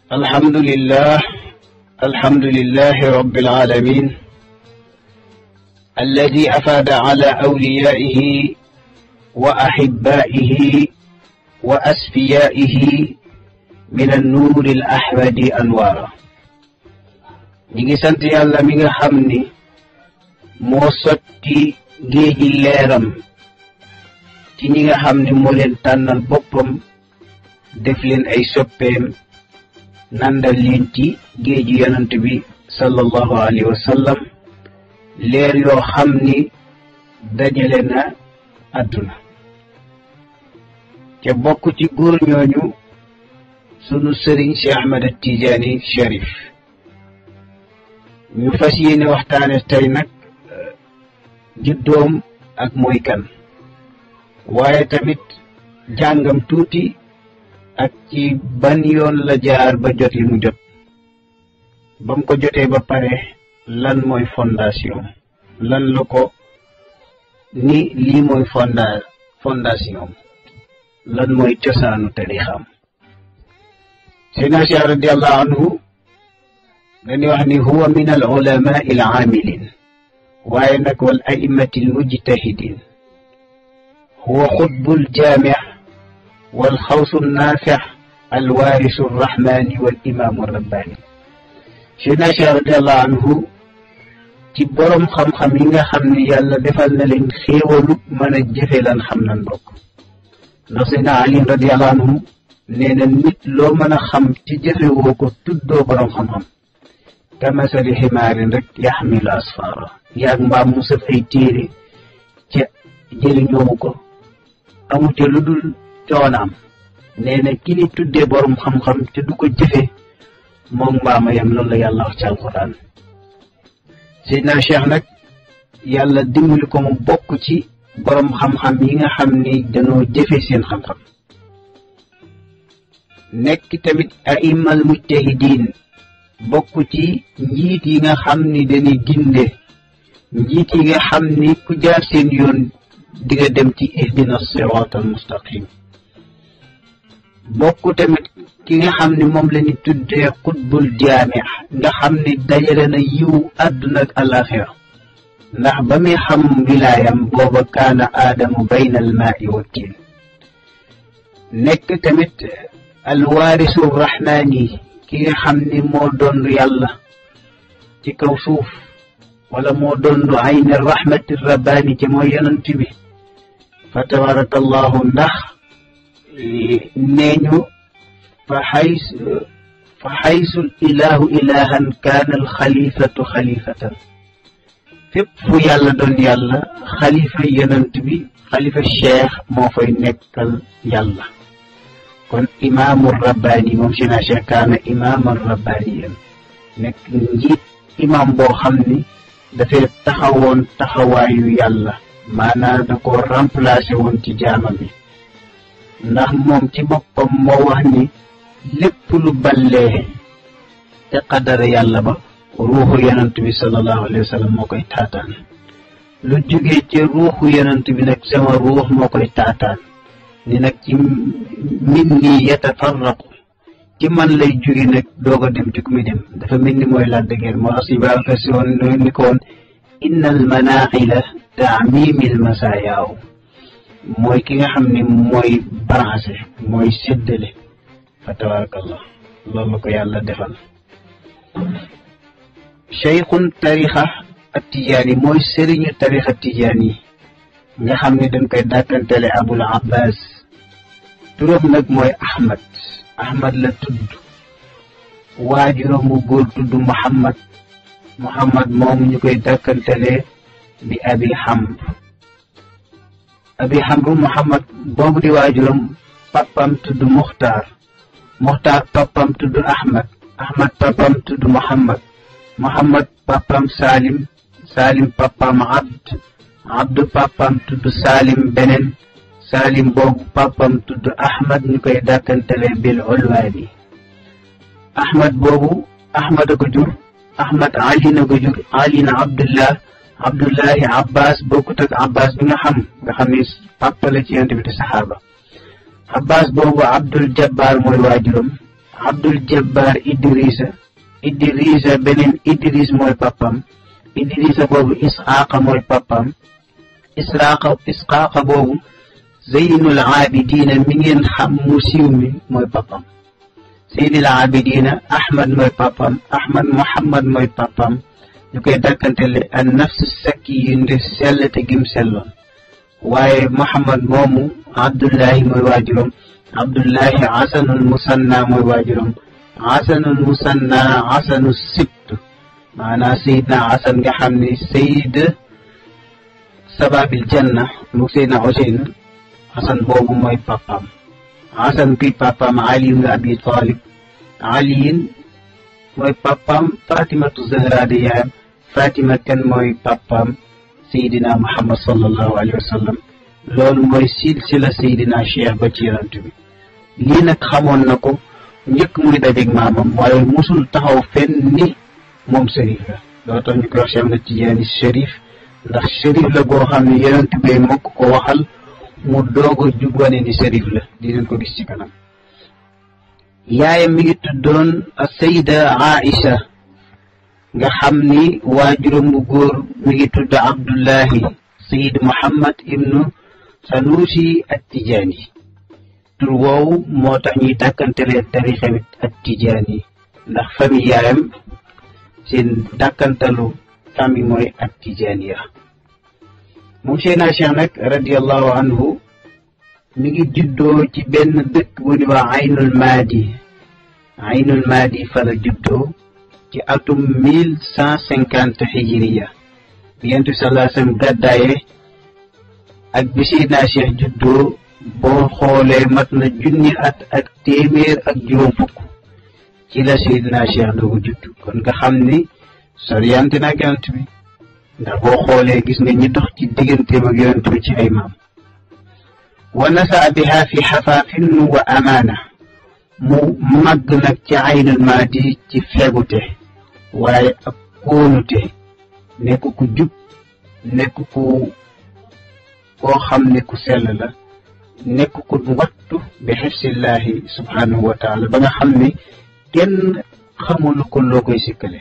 الحمد لله الحمد لله رب العالمين الذي أفاد على أوليائه وأحبائه وأسفيائه من النور الأحمد أنوارا نيجي سنت يالا ميغا خامني مو سوتي géeji leeram ci ñi nga xam ne moo leen tànnal boppam def leen ay soppeem nandal leen ci géeji yonant bi sallallahu alayhi wa sallam leer yoo xam ni dajale na àdduna te bokk ci góor ñooñu sunu sëriñ si Ahmad Tijaani Sharif ñu fas yéene waxtaane tey nag juddoom ak mooy kan waaye tamit jàngam tuuti ak ci ban yoon la jaar ba jot li mu jot ba mu ko jotee ba pare lan mooy fondation lan la ko ni lii mooy fonda fondation lan mooy cosaanu tarixam Seydina Cheikh radiallahu anhu dañuy wax ni huwa min al ulama al amilin waaye nag wal a'immati al mujtahidin huwa xutbul jaami' wal xawsu naafi' al waarisu rahmaani wal imaamu rabbaani Seydina Cheikh radiallahu anhu ci borom xam-xam yi nga xam ne yàlla defal na leen xéewalu mën a jëfe lan xam nan bokk ndax Seydina Ali radiallahu anhu nee na nit loo mën a xam ci jëfe woo ko tuddoo borom xam-xam kamasali ximaarin rek yaxmilu asfara yaag mbaam mu sëf ay téere ca jëriñoowu ko amu ca lu dul coonaam nee na ki ni tuddee borom xam-xam te du ko jëfe moom mbaama yam loolu la yàlla wax ci alquran Seydina Cheikh nag yàlla dimbali ko mu bokk ci borom xam-xam yi nga xam ni dañoo jëfe seen xam-xam nekk tamit aimal mujtahidin bokk ci njiit yi nga xam ni dañuy ginde njiit yi nga xam ni ku jaar seen yoon di nga dem ci ihdina sirat al mustaqim bokk tamit ki nga xam ni moom la ñu tuddee xutbul jaami nga xam ni dajale na yiw àdduna ak alaxira ndax ba muy xam wilaayam booba kaana aadamu bayna al maai wa tiin nekk tamit alwaarisu rahmaani ki nga xam ni moo doon yàlla ci kaw suuf wala moo doon ayni rahmati rabbaani ci mooy yonent bi fa tabarakallahu ndax nee ñu fa xays fa xaysul ilahu ilahan kaana alxalifatu xalifatan fépp fu yàlla doon yàlla xalifa yonent bi xalifa cheikh moo fay nekkal yàlla kon imaamu rabbaani moom si naa cheikh kaana imaaman rabbaaniyan nekk njiit imaam boo xam ni dafay taxawoon taxawaayu yàlla maanaam da ko remplacé woon ci jaama bi ndax moom ci boppam moo wax ni lépp lu ballee te qadara yàlla ba ruuxu yonent bi sallallahu alayhi wa sallam moo koy taataan lu jógee ci ruuxu yonent bi nag sama ruux moo koy taataan ni nag ci min nii yatafarraqu ci man lay jóge nag doog a dem ci ku muy dem dafa mel ni mooy la dëgër moo tax si baaka si woon ni ko woon inna al manaaxila taamimil masaayaaw mooy ki nga xam ne mooy branché mooy séddale fa tabarakallah loolu la ko yàlla defal cheikhun tarixa ak tijaan yi mooy sëriñu tarixa tijaan yi nga xam ne dañ koy dàkkantele abul abbas turam nag mooy ahmad ahmad la tudd waajuram bu góor tudd muhammad muhammad moomu ñu koy dàkkantele di abi hamr abi hamru muhammad boobu di waajuram papam tudd muxtaar muxtaar papam tudd ahmad ahmad papam tudd muhammad muhammad papam salim salim papam abd abdu papam tudd salim beneen salim boobu papam tudd ahmad ñu koy dàkkantele bil ulwaani ahmad boobu ahmad a ko jur ahmad ali na ko jur ali na abdullah abdullahi abbas bokkut ak abbas bi nga xam nga xam ni papa la ci yonent bi te saxaaba abbas boobu abdul jabbar mooy waajuram Abdul Jabbar Idrissa Idrissa beneen Idris mooy papam Idrissa boobu Isxaaqa mooy papam Isxaaqa Isxaaqa boobu Zeynul Abidina mi ngeen xam mu siiw mi mooy papam Zeynul Abidina Ahmad mooy papam Ahmad Muhammad mooy papam ñu koy dakkantele an nafsu sakki yu nde sell te gim selloon waaye Muhammad moomu Abdullahi mooy waajuram Abdullahi Asanul Musanna mooy waajuram Asanul Musanna Asanu sibt maanaam Seydina Asan nga xam ne Seyd sababil janna mu Seydina Useyn Asan boobu mooy papam Asan kuy papam Ali ibn Abi Talib aliyin mooy papam Fatimatu Zahra di yaayam Fatima kan mooy papam Seydina Muhammad sallallahu alayhi wa sallam loolu mooy silsila Seydina Cheikh ba ci yonent bi lii nag xamoon na ko njëkk muy dajeeg maamam waaye musul taxaw fenn ni moom sërif la loo tax ñu koy wax Cheikh Ahmad Tijaani sërif ndax sërif la goo xam ne yonent bi mokk ko waxal mu doog a jug wane ni sërif la dinañ ko gis ci kanam yaayam mi ngi tuddoon Sayda Aïcha nga xam ni waajuram bu góor mi ngi tudd Abdullahi Sayid Muhammad ibnu Sanusi at Tijaani tur woowu moo tax ñuy dàkkantelee tarixa bi at Tijaani ndax famille yaayam seen dàkkantalu famille mooy at Tijaaniya moom Seydina Cheikh nag radiallahu anhu mi ngi juddoo ci benn dëkk bu ñuy wax Aynul Maadi Aynul Maadi fa la juddoo ci atum mille cent cinquante hijriya bi Yonent bi sallallahu alayhi wa sallam gàddaaye ak bi Seydina Cheikh juddoo boo xoolee mat na junni at ak téeméer ak juróom fukk ci la Seydina Cheikh doogu judd kon nga xam ni soriyante na ak Yonent bi ndax boo xoolee gis nga ñi dox ci digganteem ak Yonent bi ci ay maam wa nasa biha fi xafaafin wa amaana mu màgg nag ci aynul maadi ci fegute waaye ak kóolute nekk ku jub nekk ku koo xam ne ku sell la nekk ku wattu bi xifsillahi subhanahu wa taala ba nga xam ne kenn xamul ko loo koy sikkale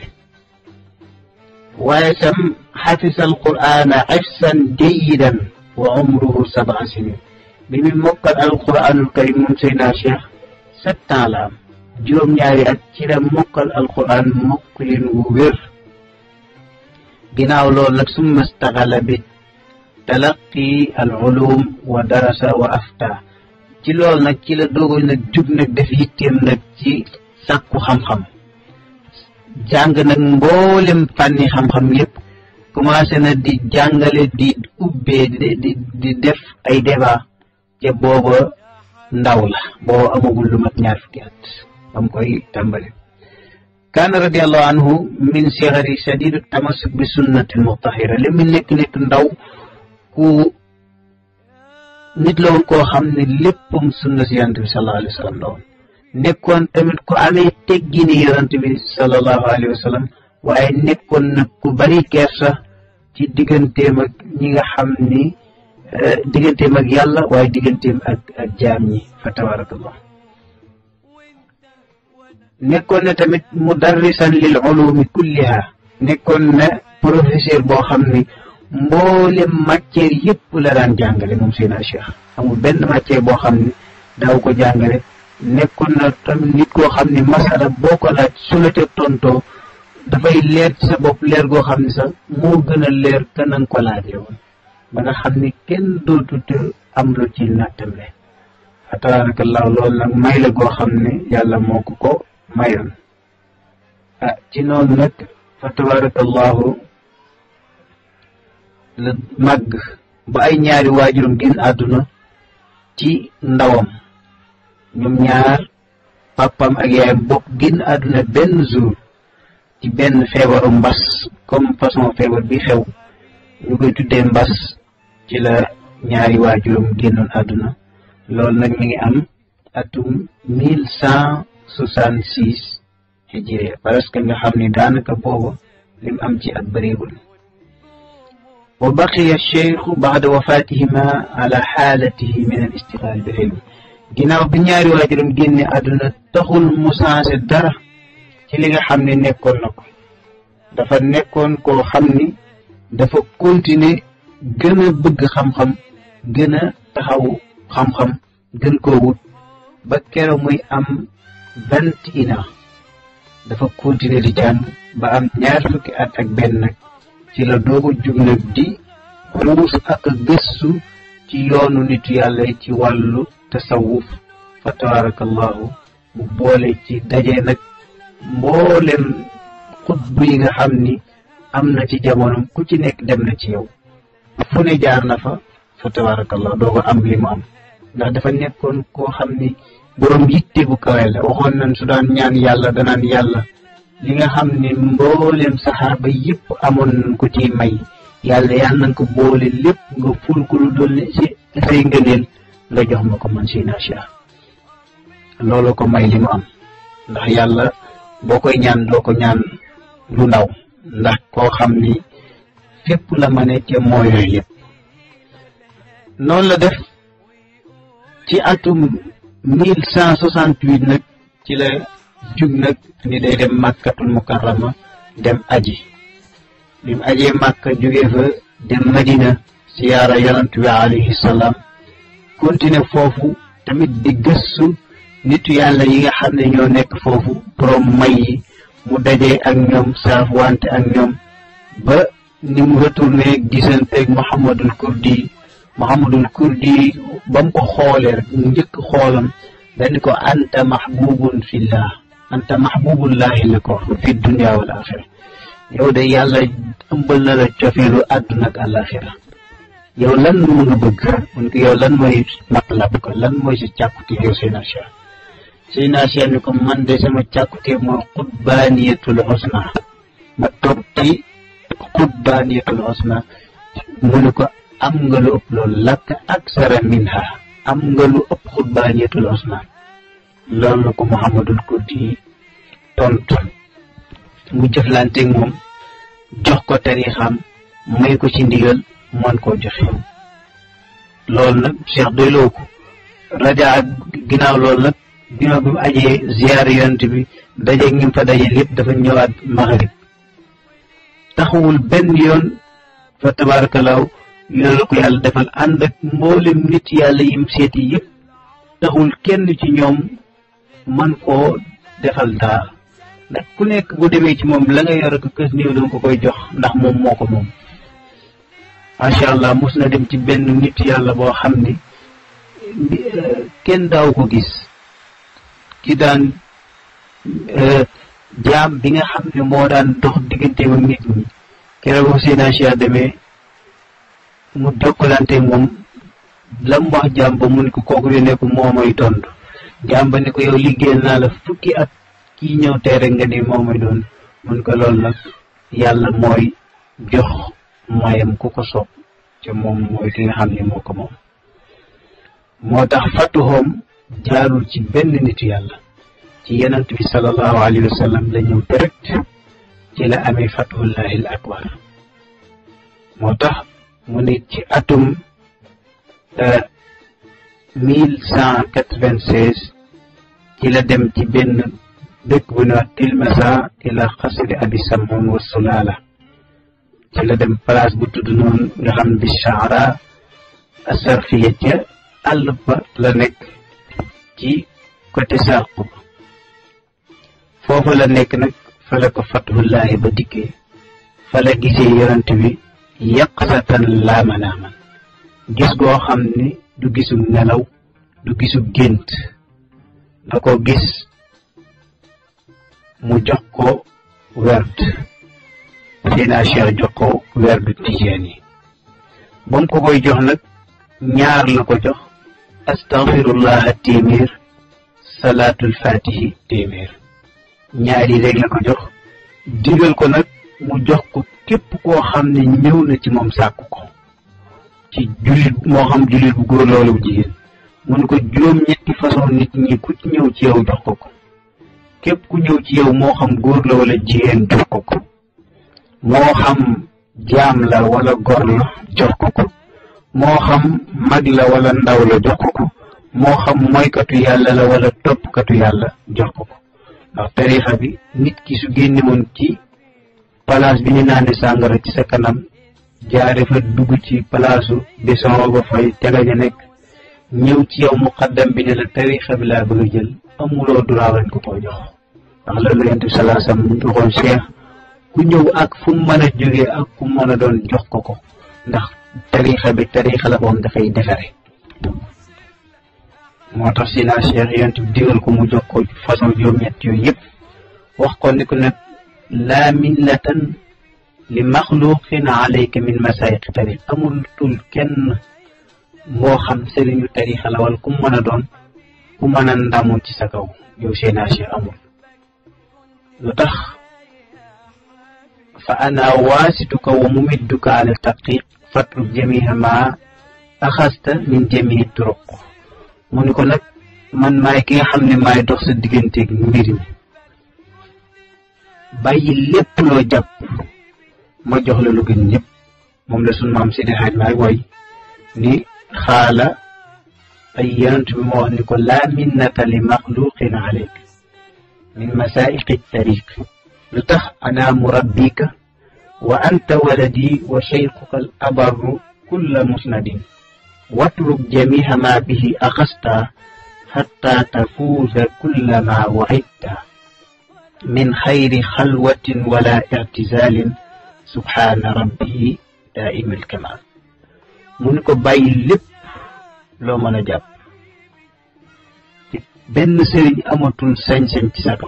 waaye tam xafisa alqur'ana xifsan jayidan wa umruhu sabaa sinin bi mu mokkal alquranul karim moom Seydina Cheikh sept ans la am juróom-ñaari at ci la mokkal alquran mokkalin wu wér ginnaaw loolu nag summa staxala bi talaqi al ulum wa darasa wa afta ci loolu nag ci la doogo nag jug nag def yitteem nag ci sàkku xam-xam jàng nag mboolem fànni xam-xam yépp commencé na di jàngale di ubbee di di di def ay débat te booba ndaw la booba amagul lu mat ñaar fukki at bam koy tàmbali kaana radiallahu anhu min sixari shadidu tamasuk bi sunnatil mutahira li mu nekk nekk ndaw ku nit la woon koo xam ne léppam sunna si yonante bi sallallahu alayhi wa sallam la woon nekkoon tamit ku amee teggini yonante bi sallallahu alayhi wa sallam waaye nekkoon nag ku bari kersa ci digganteem ak ñi nga xam ni digganteem ak yàlla waaye digganteem ak ak jaam ñi fa tabarakallah nekkoon na tamit mudarrisan lil ulumi kulliha nekkoon na professeur boo xam ni mboolem matière yëpp la daan jàngale moom Seydina Cheikh amul benn matière boo xam ni daaw ko jàngale nekkoon na tamit nit koo xam ni masala boo ko laaj su la ca tontoo dafay leer ci sa bopp leer goo xam ni sax moo gën a leer ka nanga ko laajee woon ba nga xam ni kenn dootut am lu ci nattale fa tabarakallahu loolu nag may la goo xam ne yàlla moo ko ko mayoon ah ci noonu nag fa tabarakallahu la màgg ba ay ñaari waajuram génn àdduna ci ndawam ñoom ñaar papam ak yaayam bokk génn àdduna benn jour ci benn feebaru mbas comme façon feebar bi xew ñu koy tuddee mbas ci la ñaari waajuram génnoon àdduna loolu nag mi ngi am atum mille cent soixante six hijriya parce que nga xam ni daanaka booba lim am ci at bëreegul wa baqiya cheikhu baada wafatihima ala xaalatihi min al istiqaal bil ilm ginnaaw bi ñaari waajuram génne àdduna taxul mu changé dara ci li nga xam ne nekkoon na ko dafa nekkoon koo xam ni dafa continuer gën a bëgg xam-xam gën a taxawu xam-xam gën koo wut ba keroog muy am vingt et un ans dafa continuer di jàng ba am ñaar fukki at ak benn nag ci la doogu jug nag di xuus ak gëstu ci yoonu nitu yàlla ci wàllu tasawuf fa tabarakallahu mu boole ci daje nag mboolem xutbu yi nga xam ni am na ci jamono ku ci nekk dem na ci yow fu ne jaar na fa fa tabarakallahu doo ko am li mu am ndax dafa nekkoon koo xam ni boroom yitte bu kawe la waxoon nañ su daan ñaan yàlla danaan yàlla li nga xam ne mboolem saxaaba yëpp amoon nañ ko ci may yàlla yàlla nañ ko boole lépp nga ful ko lu dolli ci say ngëneel nga jox ma ko man si nacha loolu ko may li mu am ndax yàlla boo koy ñaan doo ko ñaan lu ndaw ndax koo xam ni fépp la ma ne ca moo yooyu yëpp noonu la def ci atum mille cent soixante huit nag ci la jug nag ni day dem màkkatul mukarrama dem aji bi mu ajee màkka jógee fa dem madina siyaara yonant bi alayhi salaam continuer foofu tamit di gëstu nitu yàlla yi nga xam ne ñoo nekk foofu borom may yi mu dajee ak ñoom saaf wante ak ñoom ba ni mu retourné gisanteeg Muhammadul Kurdi Muhammadul Kurdi ba mu ko xoolee rek njëkk xoolam dañ ko anta mahbubun fillah anta mahbubullahi la ko fi dunia wal axira yow de yàlla ëmbal na la cofeelu àdduna ak àlaxira yow lan mu nga bëgg mun ko yow lan mooy matlab ko lan mooy si càkkute yow seen asia seen asia ni ko man de sama càkkute mooy xutbaaniyatul xusna ma toog ci xutbaaniyatul xusna mu ne ko am nga lu ëpp loolu lakk aksara minha am nga lu ëpp xutbaaniyatul xusna loolu la ko Muhammadul Kurdi tontu mu jëflanteeg moom jox ko tarixam may ko ci ndigal mën koo joxe loolu nag Cheikh doyloo ko raja ak ginnaaw loolu nag ginnaaw bi mu ajee ziyaar yonent bi dajeeg ñi fa daje lépp dafa ñëwaat maghrib taxawul benn yoon fa tabaarakallaahu loolu ko yàlla defal ànd ak mboolem nit yàlla yim seeti yëpp taxul kenn ci ñoom man koo defal dara ndax ku nekk bu demee ci moom la nga yor ko kës néew danga ko koy jox ndax moom moo ko moom macha allah mos na dem ci benn nit yàlla boo xam ni kenn daaw ko gis ki daan jaam bi nga xam ne moo daan dox diggante ak nit ñi keroog bu seen Cheikh demee mu jokkalante moom la mu wax jaam ba mun ko kooku di nekk moo may tontu jaam ba ne ko yow liggéeyal naa la fukki at kii ñëw tey rek nga ni moo may doon mun ko loolu nag yàlla mooy jox mayam ku ko sopp te moom mooy ki nga xam ne moo ko moom moo tax fatuhoom jaarul ci benn nitu yàlla ci yonent bi sallallahu alayhi wa sallam la ñëw direct ci la amee fatuhullahi al akbar moo tax mu ne ci atum mille cent quatre-vingt-seize ci la dem ci benn dëkk bu ñuy wax Tilmasa ila xasri abi samoon wa sulaala ci la dem place bu tudd noonu nga xam bi Shaara asarfiya ca àll ba la nekk ci côté Sarqu foofu la nekk nag fa la ko fatuhullaahi ba dikkee fa la gisee yonent bi yaqsatan laa manaaman gis goo xam ni du gisub nelaw du gisub gént da ko gis mu jox ko werd Seydina Cheikh jox ko werdu tijaan yi ba mu ko koy jox nag ñaar la ko jox astaghfirullah téeméer salaatul fatihi téeméer ñaar yi rek la ko jox digal ko nag mu jox ko képp koo xam ne ñëw na ci moom sàkk ko ci jullit moo xam jullit bu góor loolu bu jigéen mun ko juróom ñetti façon nit ñi ku ci ñëw ci yow jox ko ko képp ku ñëw ci yow moo xam góor la wala jigéen jox ko ko moo xam jaam la wala gor la jox ko ko moo xam mag la wala ndaw la jox ko ko moo xam mooykatu yàlla la wala toppkatu yàlla jox ko ko ndax tarixa bi nit ki su génne woon ci place bi ñu naane sàngara ci sa kanam jaare fa dugg ci palaasu bison ba fay tegaña nekk ñëw ci yow muqaddam bi ne la tarixa bi laa bëgg a jël amuloo droit lañ ko ko jox ndax loolu la yonent bi salaa sam waxoon cheikh ku ñëw ak fu mu mën a jógee ak ku mën a doon jox ko ko ndax tarixa bi tarixa la boom dafay defare moo tax si naa cheikh yonent bi digal ko mu jox ko façon juróom-ñett yooyu yëpp wax ko ni ko nag laa millatan li maxluqin alayka min masayix tarix amul tul kenn moo xam sëriñu tarixa la wala ku mën a doon ku mën a ndamu ci sa kaw yow seenaa cheikh amul lu tax fa ana waasituka wa mumidduka ala taqiq fatruk jamiha ma axasta min jamii turuq mu ni ko nag man maay ki nga xam ne maay dox sa digganteeg mbir mi bàyyi lépp loo jàpp ma jox la lu gën ñëpp moom la sunu maam Seydi Hadj Maay woy ni xaala ay yonent bi moo wax ni ko laa minnata li maxluqin aleyk min masaiqi tariq lu tax ana murabbika wa anta waladi wa cheykhuka al abarru kulla musnadin watruk jamiha ma bihi axasta xatta tafuuza kulla ma waidta min xayri xalwatin wala ictizalin subhaana rabbi daaima alkamal mu ni ko bàyyi lépp loo mën a jàpp benn sëriñ amatul sañ-sañ ci sa kaw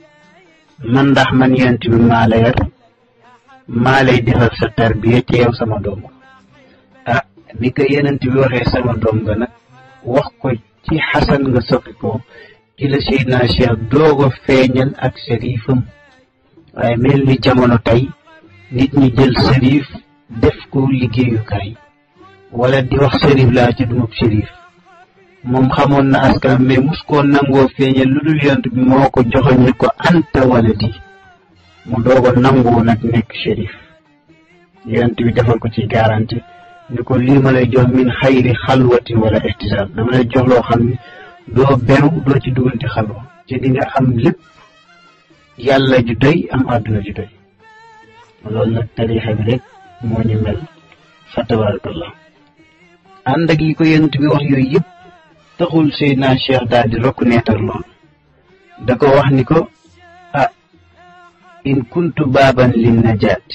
man ndax man yonent bi maa la yar maa lay defal sa tarbiya ci yow sama doom ah ni ko yonent bi waxee sama doom nga nag wax ko ci xasan nga soppi ko ci la Seydina Cheikh doog a feeñal ak sërifam waaye mel ni jamono tey nit ñi jël sërif def ko liggéeyukaay wala di wax sërif laa ci dumab sërif moom xamoon na askan mais mus koo nangoo feeñal lu dul yont bi moo ko joxoñ ni ko anta wala di mu doogo nangoo nag nekk shérif yont bi defal ko ci garanti ni ko lii ma lay jox min xayri xalwatin wala ihtisab dama lay jox loo xam ne doo beru doo ci duggante xalwa ci di nga am lépp yàlla ju doy am àdduna ju doy loolu nag tarixa bi rek moo ñu mel fa tabarakallah ànd ak yi ko yont bi wax yooyu yëpp taxul Seydina Cheikh daal di reconnaître lool da ko wax ni ko ah in kuntu baaban li najaat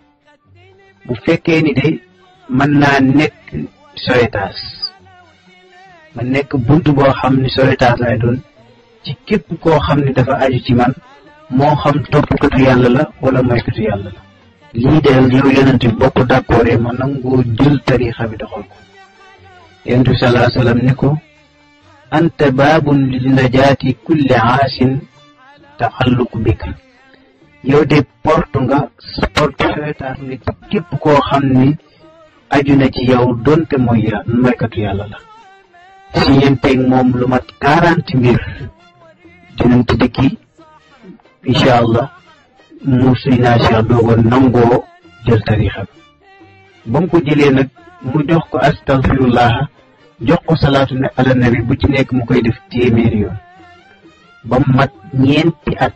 bu fekkee ni de mën naa nekk soytaas ma nekk bunt boo xam ni soytaas lay doon ci képp koo xam ni dafa aju ci man moo xam toppkatu yàlla la wala moykatu yàlla la lii de yow yonent bi bokk d'accord ma nangoo jël tarixa bi doxal ko yonent bi salaa sallam ni ko anta baabun li najaati kulli aasin taxalluq bika yow de porte nga porte soytaas nga ci képp koo xam ni aju na ci yow donte mooy ya moykatu yàlla la si yenteeg moom lu mat quarante mbir dinañ ci dikki incha allah mu suy naa Cheikh doogo nangoo jël tarixa bi ba mu ko jëlee nag mu jox ko astaghfirullah jox ko salaatu ne ala nabi bu ci nekk mu koy def téeméeri yoon ba mu mat ñeenti at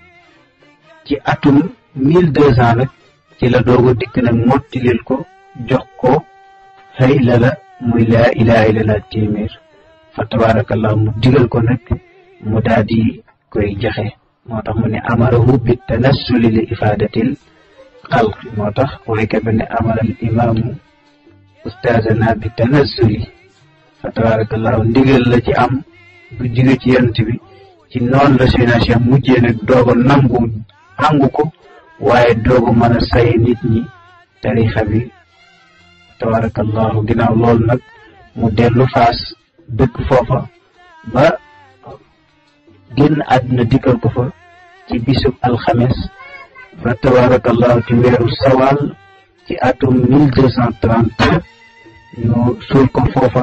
ci atum mille deux cent nag ci la doogo dikk nag mottilil ko jox ko xëy la la muy laa ilaha illallah téeméer fa tabarakallah mu digal ko nag mu daal di koy jaxe moo tax mu ne amarahu bi tanassuli li ifadatil xalq moo tax waykat bi ne amaral imaamu ustaazana bi tanassuli fa tabarakallahu ndigal la ci am bu jóge ci yonent bi ci noonu la Seydina Cheikh mujjee nag dooga nangu nangu ko waaye dooga mën a say nit ñi tarixa bi tabarakallahu ginnaaw loolu nag mu dellu faas dëkk foofa ba génn àdduna dikkal ko fa ci bisub alxames fa tabarakallahu ci weeru sawal ci atum mille deux cent trente ñu suul ko foofa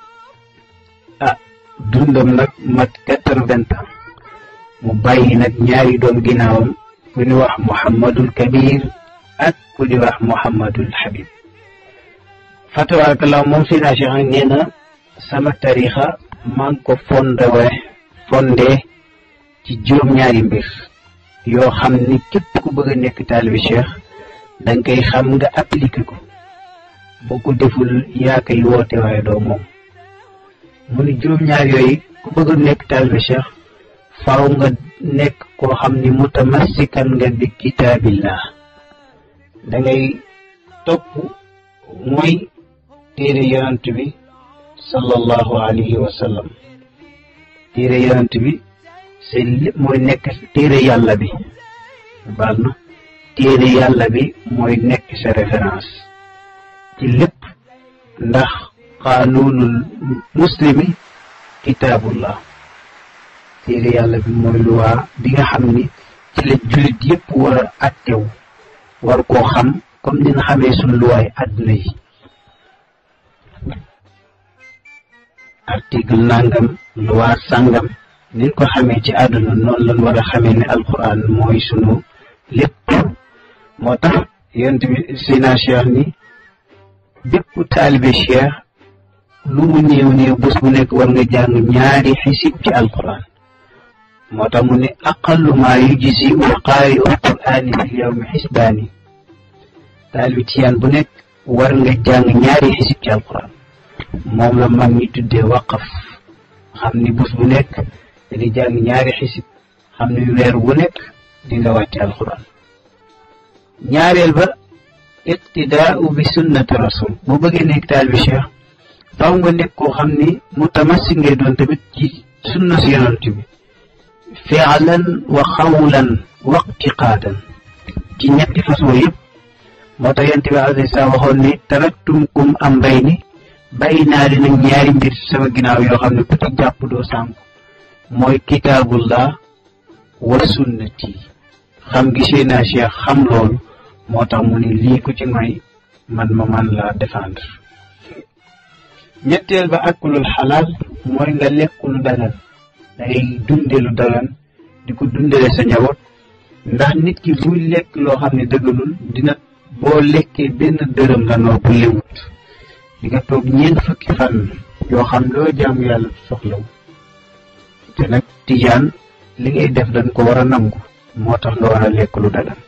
ah dundam nag mat quatre-vingts ans mu bàyyi nag ñaari doom ginnaawam ku ñu wax Muhammadul Kabir ak ku ñu wax Muhammadul Habib fa tabarakallahu moom Seydina Cheikh nee na sama tarixa maa ngi ko fondewe fonde ci juróom-ñaari mbir yoo xam ni képp ku bëgg a nekk taalibi cheikh danga koy xam nga appliqué ko boo ko deful yaa koy woote waaye doo moom mu ni juróom-ñaar yooyu ku bëgg a nekk taalibi cheikh faaw nga nekk koo xam ni mutamassikan nga bi kitaabillah da ngay topp mooy téere yonant bi sallallahu alayhi wa sallam téere yonant bi c'est lépp mooy nekk téere yàlla bi baal na téere yàlla bi mooy nekk sa référence ci lépp ndax qaanuunul muslimi kitaabullah téere yàlla bi mooy luwaa bi nga xam ni ci la jullit yépp war a attew war koo xam comme ni nga xamee suñ luwaay àdduna yi article nangam luwaa sàngam niñ ko xamee ci àdduna noonu lañ war a xamee ne alquran mooy sunu lépp moo tax yonent bi sina cheikh ni bépp taalibe cheikh lu mu néew néew bés bu nekk war nga jàng ñaari xisib ci alquran moo tax mu ne aqallu maa yujzi u qaari u qur'aani fi yawmi xisbaani taalibe tiyaan bu nekk war nga jàng ñaari xisib ci alquran moom la mag ñi tuddee waqaf xam ni bés bu nekk dañuy jàng ñaari xisib xam ni weer wu nekk di nga wàcce alquran ñaareel ba iqtidaau bi sunnati rasul boo bëggee nekk taalibe cheikh faw nga nekk koo xam ni mutamassik ngay doon tamit ci sunna si yonent bi fi'lan wa xawlan wa iqtiqaadan ci ñetti façon yëpp moo tax yonent bi alayhi salaam waxoon ni taraktumkum amrayni bàyyi naa leen ak ñaari mbir sama ginnaaw yoo xam ne ku ci jàpp doo sànku mooy kitaabullah wa sunnati xam gisee naa cheikh xam loolu moo tax mu ni lii ku ci may man ma man la défendre ñetteel ba akulul xalaal mooy nga lekk lu dagan dangay dunde lu dagan di ko dundale sa njaboot ndax nit ki buy lekk loo xam ne dëggalul dina boo lekkee benn dërëm la noo bu lewut di nga toog ñeent fukki fan yoo xam loo jaamu yàlla soxlaw te nag tijaan li ngay def dañ ko war a nangu moo tax nga war a lekk lu dagan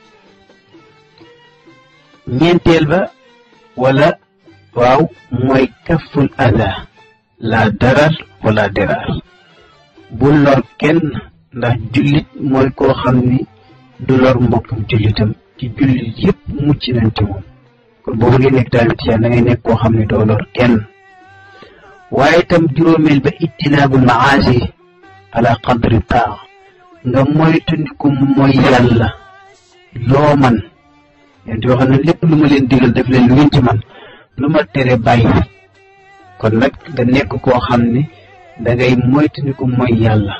ñeenteel ba wala waaw mooy kaful ada la darar wala derar bu lor kenn ndax jullit mooy koo xam ni du lor mbokkum jullitam ci jullit yépp mucc nañ ci moom kon boobu ngay nekk tamit yaa da ngay nekk koo xam ne doo lor kenn waaye itam juróomeel ba ittinaabul maasi ala qadri taa nga moytandiku mooy yàlla loo man yéen di wax ne lépp lu ma leen digal def leen lu ngeen ci man lu ma tere bàyyi kon nag nga nekk koo xam ne da ngay moytandiku mooy yàlla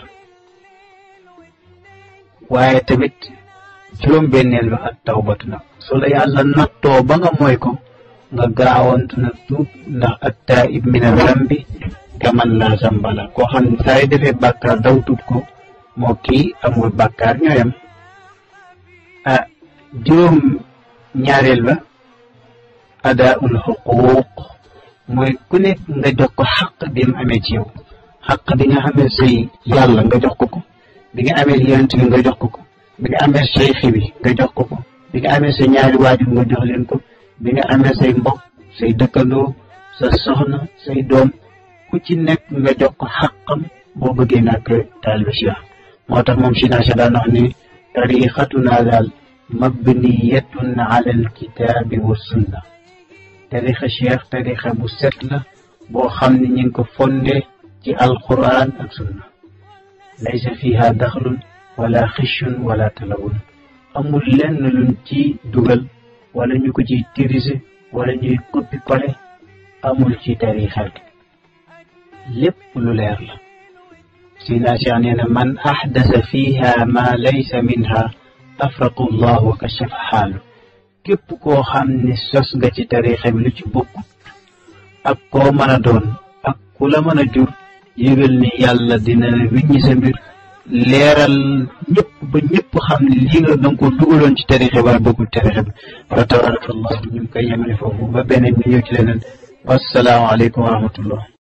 waaye tamit juróom-benneel ba ak tawbatu nag su la yàlla nattoo ba nga mooy ko nga gaawantu nag tuub ndax at taib min zambi kaman laa zambala koo xam ne saa yu defee bàkkaar daw tuub ko moo kii amul bàkkaar ñooyam ah juróom ñaareel ba adaul xuquuq mooy ku nekk nga jox ko xaq bi mu amee ci yow xaq bi nga xamee say yàlla nga jox ko ko bi nga amee yonent bi nga jox ko ko bi nga amee say xibi nga jox ko ko bi nga amee sa ñaari waajur nga jox leen ko bi nga amee say mbokk say dëkkandoo sa soxna say doom ku ci nekk nga jox ko xaqam boo bëggee nag taalibe Cheikh moo tax moom China Cheikh daan wax ni tariqatuna daal mabniyatun ala alkitaabi wa sunna tariqa Cheikh tariqa bu set la boo xam ne ñu ngi ko fonde ci alquran ak sunna laysa fiha daxlun wala xishun wala talawun amul lenn luñ ci dugal wala ñu ko ciy tirise wala ñuy coppi kole amul ci tarixa bi lépp lu leer la sina cheikh nee na man axdasa fiha ma laysa minha afraqu llah wa kashafa xaalu képp koo xam ne sos nga ci tarixa bi lu ci bokkut ak koo mën a doon ak ku la mën a jur yëgal ni yàlla dina wiññi sa mbir leeral ñëpp ba ñëpp xam ne lii nga danga ko dugaloon ci tarixe waaye bëggul tarixe bi fa tabarakallah ñu ngi koy yemale foofu ba beneen bi ñëw ci leneen wassalaamu aleykum wa rahmatullah